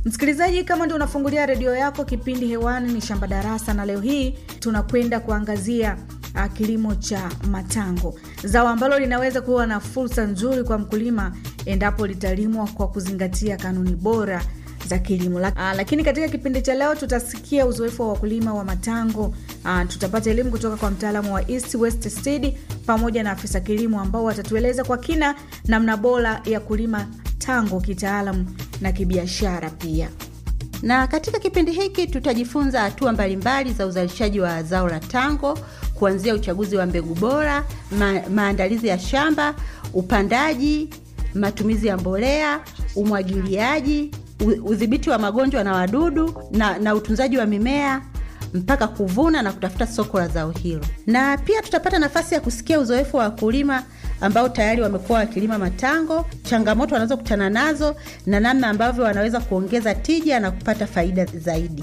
Msikilizaji, kama ndio unafungulia redio yako, kipindi hewani ni Shamba Darasa, na leo hii tunakwenda kuangazia uh, kilimo cha matango, zao ambalo linaweza kuwa na fursa nzuri kwa mkulima endapo litalimwa kwa kuzingatia kanuni bora za kilimo. Uh, lakini katika kipindi cha leo tutasikia uzoefu wa wakulima wa matango. Uh, tutapata elimu kutoka kwa mtaalamu wa East West Seed pamoja na afisa kilimo ambao watatueleza kwa kina namna bora ya kulima tango kitaalamu na kibiashara pia. Na katika kipindi hiki tutajifunza hatua mbalimbali za uzalishaji wa zao la tango kuanzia uchaguzi wa mbegu bora, ma maandalizi ya shamba, upandaji, matumizi ya mbolea, umwagiliaji, udhibiti wa magonjwa na wadudu na, na utunzaji wa mimea mpaka kuvuna na kutafuta soko la zao hilo. Na pia tutapata nafasi ya kusikia uzoefu wa wakulima ambao tayari wamekuwa wakilima matango, changamoto wanazokutana nazo na namna ambavyo wanaweza kuongeza tija na kupata faida zaidi.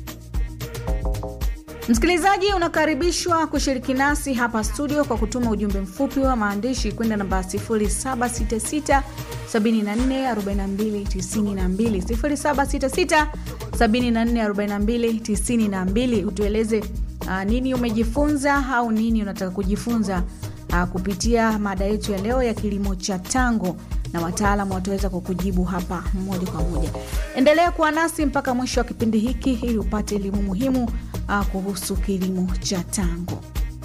Msikilizaji, unakaribishwa kushiriki nasi hapa studio kwa kutuma ujumbe mfupi wa maandishi kwenda namba 0766 744292 0766 744292. Utueleze uh, nini umejifunza au nini unataka kujifunza uh, kupitia mada yetu ya leo ya kilimo cha tango, na wataalamu wataweza kukujibu hapa moja kwa moja. Endelea kuwa nasi mpaka mwisho wa kipindi hiki ili upate elimu muhimu uh, kuhusu kilimo cha tango.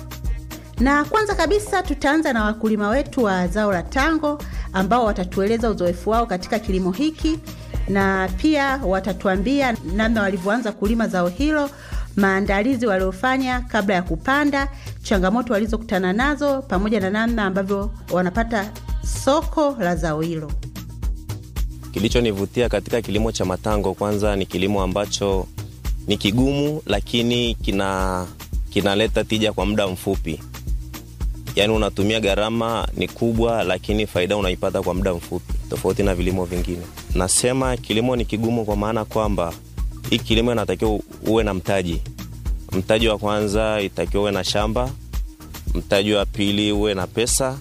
Na kwanza kabisa tutaanza na wakulima wetu wa zao la tango ambao watatueleza uzoefu wao katika kilimo hiki na pia watatuambia namna walivyoanza kulima zao hilo, maandalizi waliofanya kabla ya kupanda, changamoto walizokutana nazo, pamoja na namna ambavyo wanapata soko la zao hilo. Kilichonivutia katika kilimo cha matango, kwanza ni kilimo ambacho ni kigumu, lakini kina kinaleta tija kwa muda mfupi. Yaani unatumia gharama ni kubwa, lakini faida unaipata kwa muda mfupi, tofauti na vilimo vingine. Nasema kilimo ni kigumu kwa maana kwamba hii kilimo inatakiwa uwe na mtaji. Mtaji wa kwanza itakiwa uwe na shamba, mtaji wa pili uwe na pesa,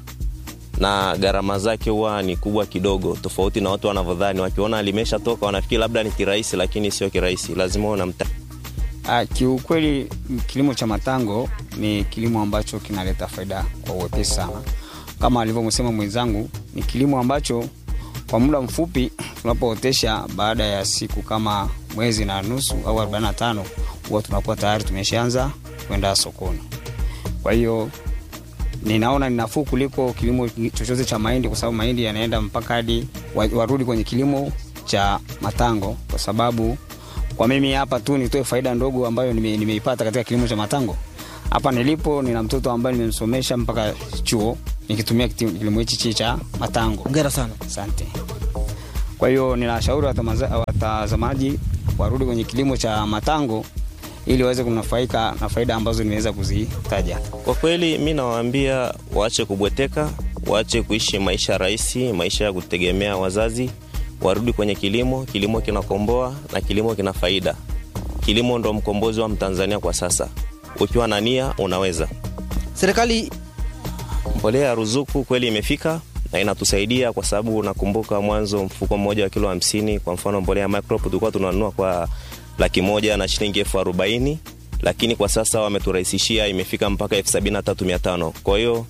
na gharama zake huwa ni kubwa kidogo, tofauti na watu wanavyodhani. Wakiona limeshatoka wanafikiri labda ni kirahisi, lakini sio kirahisi, lazima uwe na mtaji. Ah, kiukweli kilimo cha matango ni kilimo ambacho kinaleta faida kwa uwepesi sana, kama alivyosema mwenzangu. Ni kilimo ambacho kwa muda mfupi tunapootesha, baada ya siku kama mwezi na nusu au 45 huwa tunakuwa tayari tumeshaanza kwenda sokoni. Kwa hiyo ninaona ni nafuu kuliko kilimo chochote cha mahindi, kwa sababu mahindi yanaenda mpaka hadi warudi kwenye kilimo cha matango, kwa sababu kwa mimi hapa tu nitoe faida ndogo ambayo nime, nimeipata katika kilimo cha matango. Hapa nilipo nina mtoto ambaye nimemsomesha mpaka chuo nikitumia kilimo hichi cha matango. Hongera sana. Asante. Kwa hiyo ninawashauri watazamaji warudi kwenye kilimo cha matango ili waweze kunufaika na faida ambazo nimeweza kuzitaja. Kwa kweli, mi nawaambia waache kubweteka, waache kuishi maisha rahisi, maisha ya kutegemea wazazi warudi kwenye kilimo. Kilimo kinakomboa na kilimo kina faida. Kilimo ndo mkombozi wa Mtanzania kwa sasa. Ukiwa na nia unaweza. Serikali Mbolea ya ruzuku kweli imefika na inatusaidia kwa sababu nakumbuka mwanzo mfuko mmoja wa kilo hamsini, kwa mfano mbolea ya Microp tulikuwa tunanunua kwa laki moja na shilingi elfu arobaini lakini kwa sasa wameturahisishia, imefika mpaka elfu sabini na tatu mia tano. Kwa hiyo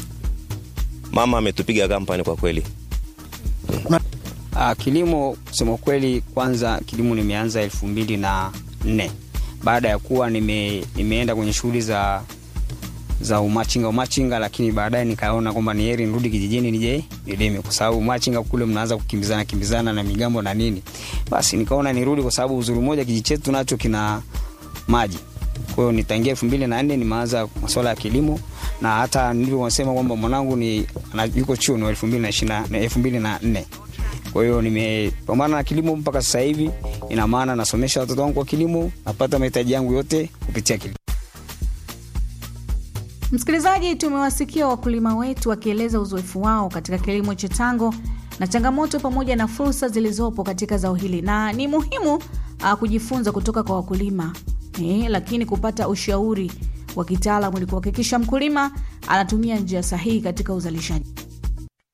mama ametupiga kampani kwa kweli. Uh, kilimo kusema kweli, kwanza kilimo nimeanza elfu mbili na nne baada ya kuwa nime, nimeenda kwenye shughuli za za umachinga umachinga, lakini baadaye nikaona kwamba ni heri nirudi kijijini nije nilime, kwa sababu umachinga kule mnaanza kukimbizana kimbizana na migambo na nini. Basi nikaona nirudi, kwa sababu uzuri mmoja kijiji chetu nacho kina maji. Kwa hiyo nitangia elfu mbili na nne nimeanza masuala ya kilimo, na hata nilivyosema kwamba mwanangu ni yuko chuo ni elfu mbili na ishirini na elfu mbili na nne kwa hiyo nimepambana na kilimo mpaka sasa hivi. Ina maana nasomesha watoto wangu kwa kilimo, napata mahitaji yangu yote kupitia kilimo. Msikilizaji, tumewasikia wakulima wetu wakieleza uzoefu wao katika kilimo cha tango na changamoto pamoja na fursa zilizopo katika zao hili, na ni muhimu uh, kujifunza kutoka kwa wakulima eh, lakini kupata ushauri wa kitaalamu ili kuhakikisha mkulima anatumia njia sahihi katika uzalishaji.